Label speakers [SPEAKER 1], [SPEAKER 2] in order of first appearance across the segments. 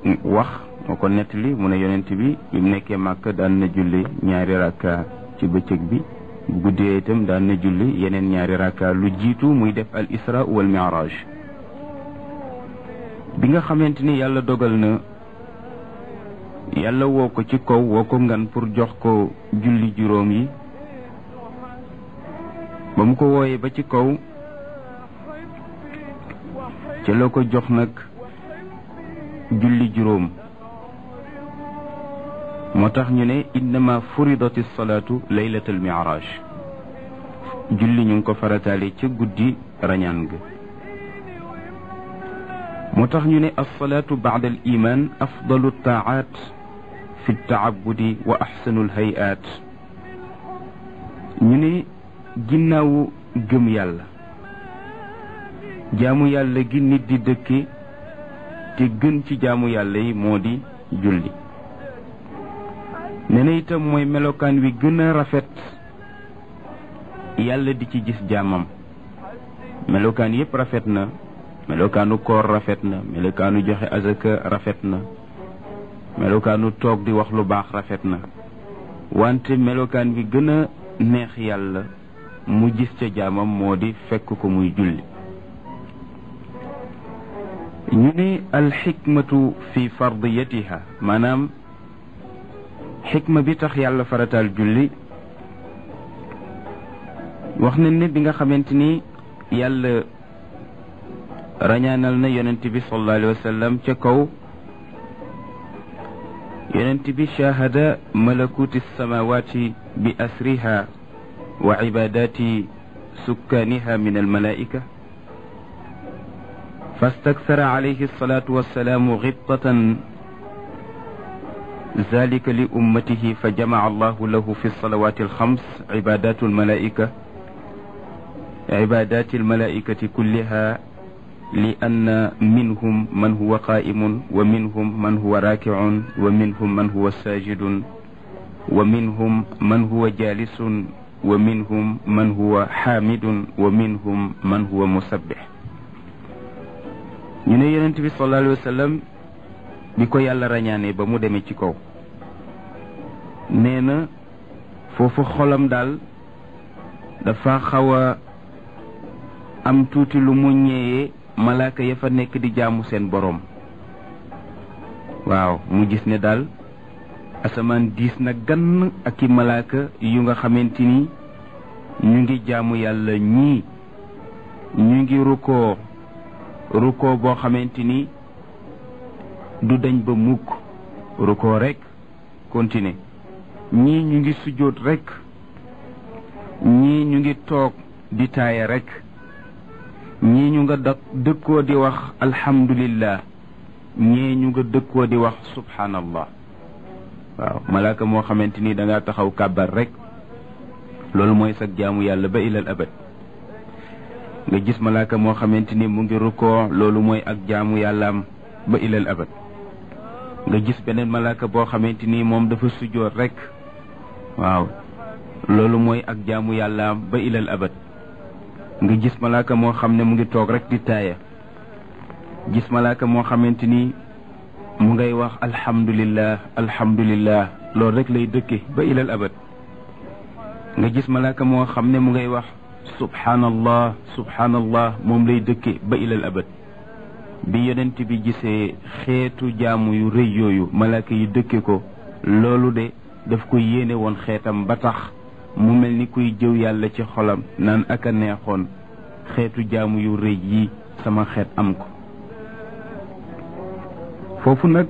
[SPEAKER 1] wax moo ko nettali mu ne yonent bi bi mu nekkee màkk daan na julli ñaari rakka ci bëccëg bi bu guddee itam daan na julli yeneen ñaari rakka lu jiitu muy def al isra wal mi'raj bi nga xamante ni yàlla dogal na yàlla woo ko ci kaw woo ko ngan pour jox ko julli juróom yi ba mu ko wooyee ba ci kaw ci la ko jox nag julli juróom moo tax ñu ne innama furidati salaatu laylatal mi'raj julli ñu ngi ko farataale ca guddi rañaan ga moo tax ñu ne alsalaatu bacda al iman afdalu taacaat fi ltaabudi wa axsanu lhayaat ñu ne ginnaawu gëm yàlla jaamu yàlla gi nit di dëkke te gën ci jaamu yàlla yi moo di julli nee na itam mooy melokaan wi gën a rafet yàlla di ci gis jaamam melokaan yépp rafet na melokaanu koor rafet na melokaanu joxe azaka rafet na melokaanu toog di wax lu baax rafet na wante melokaan bi gën a neex yàlla mu gis ca jaamam moo di fekk ko muy julli ñu ne alxikmatu fi fardiyatiha maanaam xikma bi tax yàlla farataal julli wax nañ ne bi nga xamante ni yàlla rañaanal na yonent bi sallallahu alayhi wa sallam ca kaw yonent bi shahada malakuti samawati bi asriha wa ibadati sukkaaniha min almalaika فاستكثر عليه الصلاة والسلام غبطة ذلك لأمته فجمع الله له في الصلوات الخمس عبادات الملائكة عبادات الملائكة كلها لأن منهم من هو قائم ومنهم من هو راكع ومنهم من هو ساجد ومنهم من هو جالس ومنهم من هو حامد ومنهم من هو مسبح ñu ne yonent bi sallallahu alayhi wa sallam bi ko yàlla rañaane ba mu demee ci kaw nee na foofu xolam daal dafa xaw a am tuuti lu mu ñëwee malaaka ya fa nekk di jaamu seen boroom waaw mu gis ne daal asamaan diis na gann ak i malaaka yu nga xamante ni ñu ngi jaamu yàlla ñii ñu ngi rukkoo rukkoo boo xamante ni du dañ ba mukk rukkoo rek continuer ñii ñu ngi sujjóot rek ñii ñu ngi toog di taaya rek ñii ñu nga dak dëkkoo di wax alhamdulillah ñii ñu nga dëkkoo di wax subhanallah waaw malaaka moo xamante ni da ngaa taxaw kàbbar rek loolu mooy sag jaamu yàlla ba ilal abad nga gis malaaka moo xamante ni mu ngi rukkoo loolu mooy ak jaamu yàllaam ba ilal abad nga gis beneen malaaka boo xamante ni moom dafa sujjoot rek waaw loolu mooy ak jaamu yàllaam ba ilal abad nga gis malaaka moo xam ne mu ngi toog rek di taaya gis malaaka moo xamante ni mu ngay wax alhamdulillah alhamdulillah loolu rek lay dëkke ba ilal abad nga gis malaaka moo xam ne mu ngay wax subhanallah subhanallah moom lay dëkke ba ilal abad bi yonent bi gisee xeetu jaamu yu rëy yooyu malaaka yi dëkke ko loolu de daf ko yéene woon xeetam ba tax mu mel ni kuy jëw yàlla ci xolam naan ak a neexoon xeetu jaamu yu rëy yi sama xeet am ko foofu nag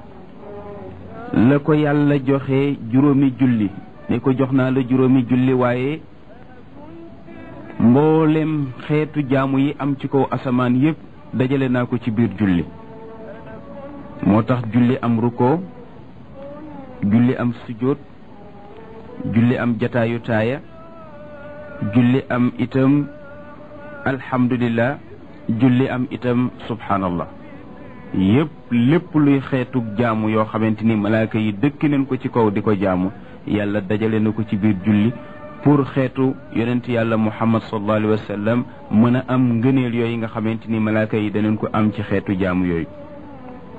[SPEAKER 1] la ko yàlla joxe juróomi julli ne ko jox naa la juróomi julli waaye mboolem xeetu jaamu yi am ci kaw asamaan yépp dajale naa ko ci biir julli moo tax julli am ruko julli am sujjóot julli am jataayu taaya julli am itam alhamdulillah julli am itam subhanallah yépp lépp luy xeetu jaamu yoo xamante ni malaaka yi dëkk nañ ko ci kaw di ko jaamu yàlla dajale na ko ci biir julli pour xeetu yonent yàlla muhammad sallallahu alayhi wa sallam mën a am ngëneel yooyu nga xamante ni malaaka yi danañ ko am ci xeetu jaamu yooyu